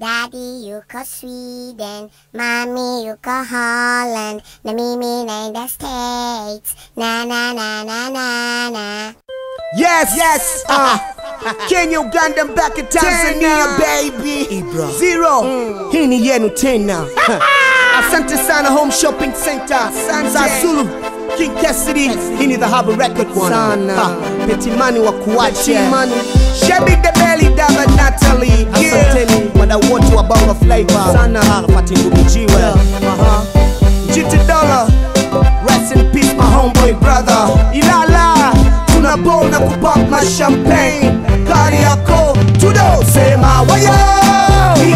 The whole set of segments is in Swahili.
Daddy yuko Sweden, Mommy yuko Holland, na mimi naenda States. Na na na na na na. Yes, yes. Uh, Kenya, Uganda, mpaka Tanzania, baby. Zero. Hii ni yenu tena. Asante sana Home Shopping Center. Za Zulu. King Cassidy. Hii ni the Harbor Record one. Sana. Ha, Petimani wa kuache. Shebi the Belly Dava Natalie. Asanteni. Wadau wote wa Bongo Flavor. Sana. Alfati Ngubijiwe. GT Dollar. Rest in peace my homeboy brother. Ilala. Tunabona kupop my champagne. Kari yako. Tudo. Sema wayo.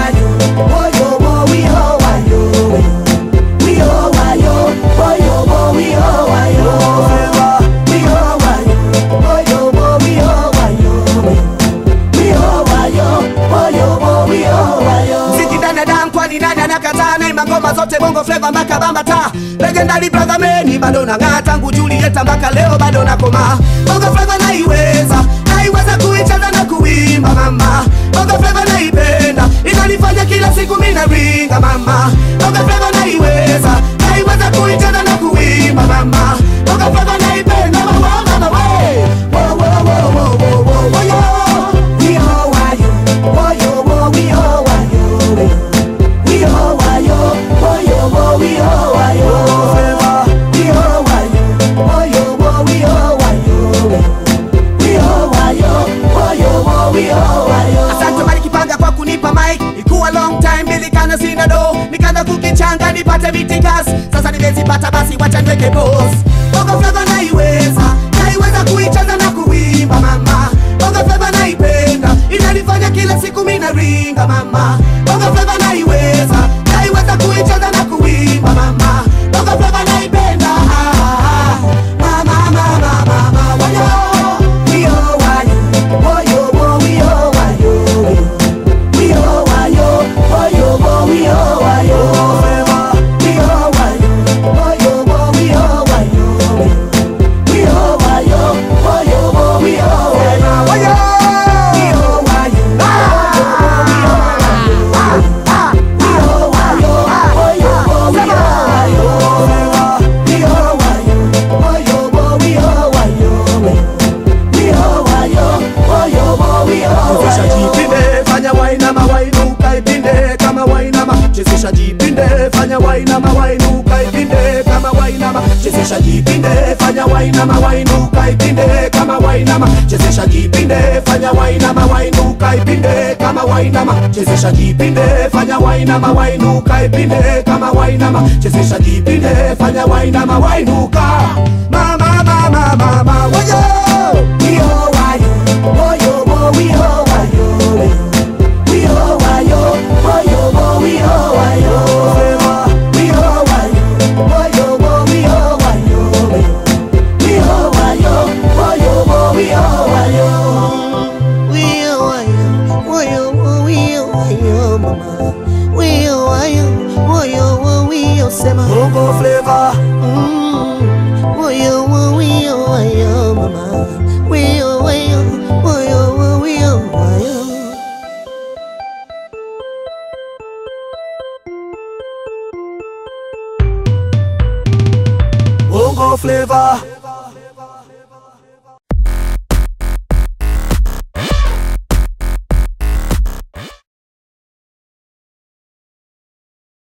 Mziki dana dan kwani nani anakataa naimba ngoma zote bongo flava mpaka bambata legendary brother meni bado nang'aa tangu Julieta mpaka leo bado nakoma bongo flava naiweza naiweza kuicheza na kuimba mama bongo flava naipenda inanifanya kila siku mina ringa mama bongo flava naiweza naiweza kuicheza na kuimba mama bongo flava naipenda mama mama we wo wo wo wo wo wo wo yo we all are you wo yo wo we all are you we all are you wo yo wo we all are you we all are you wo yo wo we all are you we all are you wo yo wo we all are you Asante Mali Kipanga kwa kunipa mic ikuwa long time bilikana sina do nikaanza kukichanga nipate vitikas sasa nimezipata basi wacha niweke boss Bongo Flava naiweza naiweza kuicheza na kuimba mama Bongo Flava naipenda inanifanya kila siku mina ringa mama Bongo Flava naiweza naiweza kuicheza na kuimba mama Bongo Flava naipenda ah, ah, ah. mama mama mama wayo we all wayo wayo wo we all wayo we all wayo wayo wo we all wayo we all wayo wayo wo we all wayo we all wayo wayo wo we all wayo wayo we all wayo Chezesha jipinde, fanya wainama wainuka ipinde kama wainama. Chezesha jipinde, fanya wainama wainuka ipinde kama wainama. Chezesha jipinde, fanya wainama wainuka ipinde kama wainama. Chezesha jipinde, fanya wainama wainuka ipinde kama wainama. Chezesha jipinde, fanya wainama wainuka ipinde kama wainama. Chezesha jipinde, fanya wainama wainuka. Mama mama mama wayo. Yo wayo, wayo wo we ho wayo. We ho wayo, wayo wo we ho wayo. We ho wayo, wayo wo we ho wayo. We ho wayo, wayo wo we ho wayo. Bongo flavor. Bongo flavor.